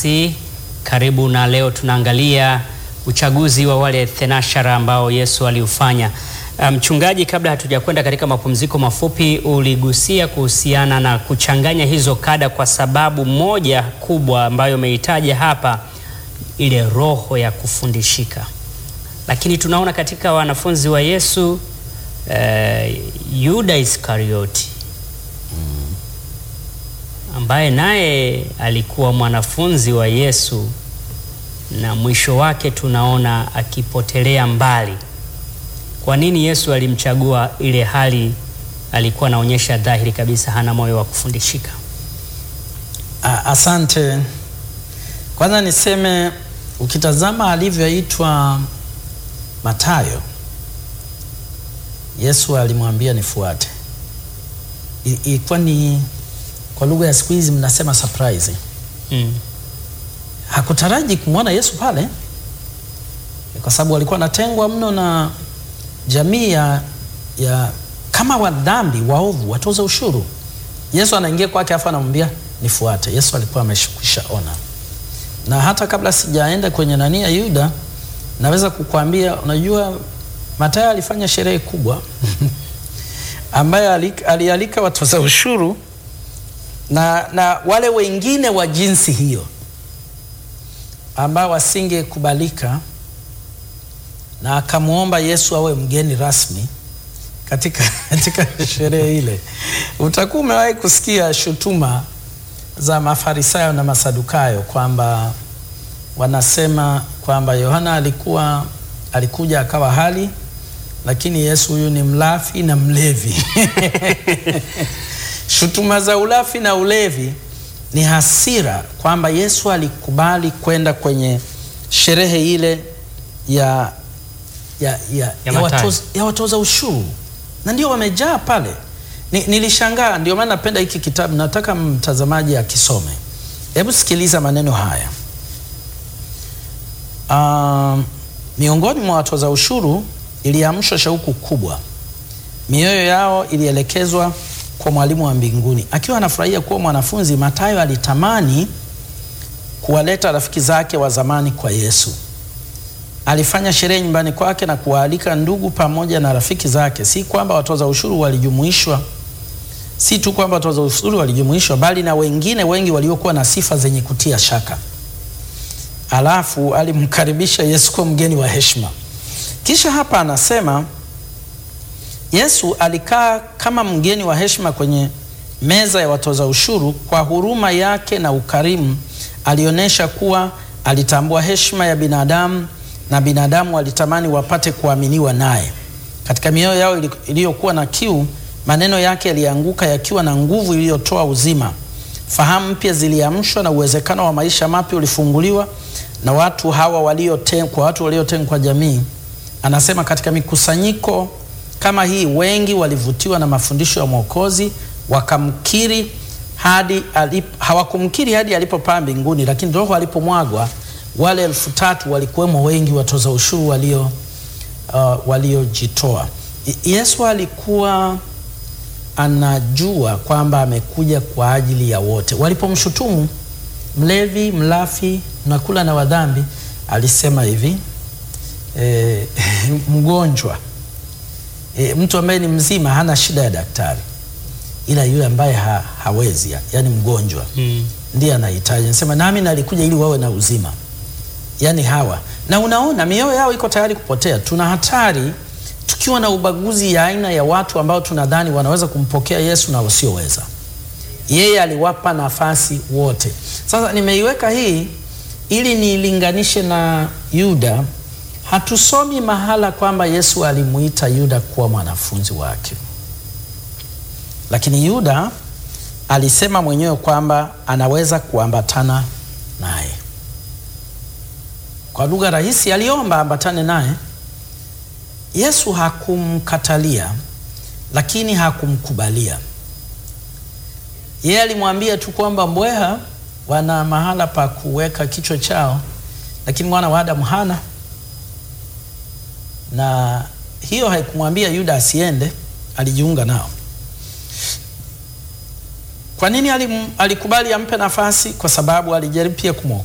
nasi, karibu na leo tunaangalia uchaguzi wa wale thenashara ambao Yesu aliufanya. Mchungaji, um, kabla hatujakwenda katika mapumziko mafupi, uligusia kuhusiana na kuchanganya hizo kada, kwa sababu moja kubwa ambayo umeitaja hapa, ile roho ya kufundishika. Lakini tunaona katika wanafunzi wa Yesu uh, Yuda Iskarioti ambaye naye alikuwa mwanafunzi wa Yesu na mwisho wake tunaona akipotelea mbali. Kwa nini Yesu alimchagua ile hali alikuwa anaonyesha dhahiri kabisa hana moyo wa kufundishika? Asante. Kwanza niseme ukitazama alivyoitwa Mathayo, Yesu alimwambia nifuate. Ilikuwa ni kwa lugha ya siku hizi mnasema surprise. Mm. Hakutaraji kumwona Yesu pale kwa sababu walikuwa wanatengwa mno na jamii ya, ya kama wadhambi waovu, watoza ushuru. Yesu anaingia kwake, afu anamwambia nifuate. Yesu alikuwa ameshikwisha ona, na hata kabla sijaenda kwenye nani ya Yuda, naweza kukwambia, unajua Mathayo alifanya sherehe kubwa ambaye alialika watoza ushuru na, na wale wengine wa jinsi hiyo ambao wasingekubalika, na akamwomba Yesu awe mgeni rasmi katika, katika sherehe ile. Utakuwa umewahi kusikia shutuma za Mafarisayo na Masadukayo kwamba wanasema kwamba Yohana alikuwa alikuja akawa hali, lakini Yesu huyu ni mlafi na mlevi shutuma za ulafi na ulevi ni hasira kwamba Yesu alikubali kwenda kwenye sherehe ile ya, ya, ya, Ya ya, Mathayo. watoza, ya watoza ushuru na ndio wamejaa pale. Ni, nilishangaa, ndio maana napenda hiki kitabu, nataka mtazamaji akisome. Hebu sikiliza maneno haya. Um, miongoni mwa watoza ushuru iliamshwa shauku kubwa, mioyo yao ilielekezwa kwa mwalimu wa mbinguni. Akiwa anafurahia kuwa mwanafunzi, Mathayo alitamani kuwaleta rafiki zake wa zamani kwa Yesu. Alifanya sherehe nyumbani kwake na kuwaalika ndugu pamoja na rafiki zake. Si kwamba watoza ushuru walijumuishwa, si tu kwamba watoza ushuru walijumuishwa, bali na wengine wengi waliokuwa na sifa zenye kutia shaka. Alafu alimkaribisha Yesu kwa mgeni wa heshima. Kisha hapa anasema Yesu alikaa kama mgeni wa heshima kwenye meza ya watoza ushuru. Kwa huruma yake na ukarimu, alionyesha kuwa alitambua heshima ya binadamu na binadamu walitamani wapate kuaminiwa naye. Katika mioyo yao iliyokuwa na kiu, maneno yake yalianguka yakiwa na nguvu iliyotoa uzima. Fahamu mpya ziliamshwa na uwezekano wa maisha mapya ulifunguliwa na watu hawa waliotengwa, kwa watu waliotengwa kwa jamii. Anasema katika mikusanyiko kama hii wengi walivutiwa na mafundisho ya Mwokozi wakamkiri hadi alip, hawakumkiri hadi alipopaa mbinguni, lakini roho alipomwagwa wale elfu tatu walikuwemo wengi watoza ushuru walio uh, waliojitoa. Yesu alikuwa anajua kwamba amekuja kwa ajili ya wote. Walipomshutumu mlevi, mlafi, nakula na wadhambi, alisema hivi e, mgonjwa E, mtu ambaye ni mzima hana shida ya daktari, ila yule ambaye ha, hawezi ya, yani mgonjwa Mm. ndiye anahitaji. Nasema nami nalikuja ili wawe na uzima, yani hawa. Na unaona mioyo yao iko tayari kupotea. Tuna hatari tukiwa na ubaguzi ya aina ya watu ambao tunadhani wanaweza kumpokea Yesu na wasioweza. Yeye aliwapa nafasi wote. Sasa nimeiweka hii ili niilinganishe na Yuda. Hatusomi mahala kwamba Yesu alimuita Yuda kuwa mwanafunzi wake, lakini Yuda alisema mwenyewe kwamba anaweza kuambatana naye. Kwa lugha rahisi, aliomba ambatane naye. Yesu hakumkatalia, lakini hakumkubalia. Yeye alimwambia tu kwamba mbweha wana mahala pa kuweka kichwa chao, lakini mwana wa Adamu hana na hiyo haikumwambia Yuda asiende, alijiunga nao. Kwa nini alim, alikubali ampe nafasi? Kwa sababu alijaribu pia kumwokoa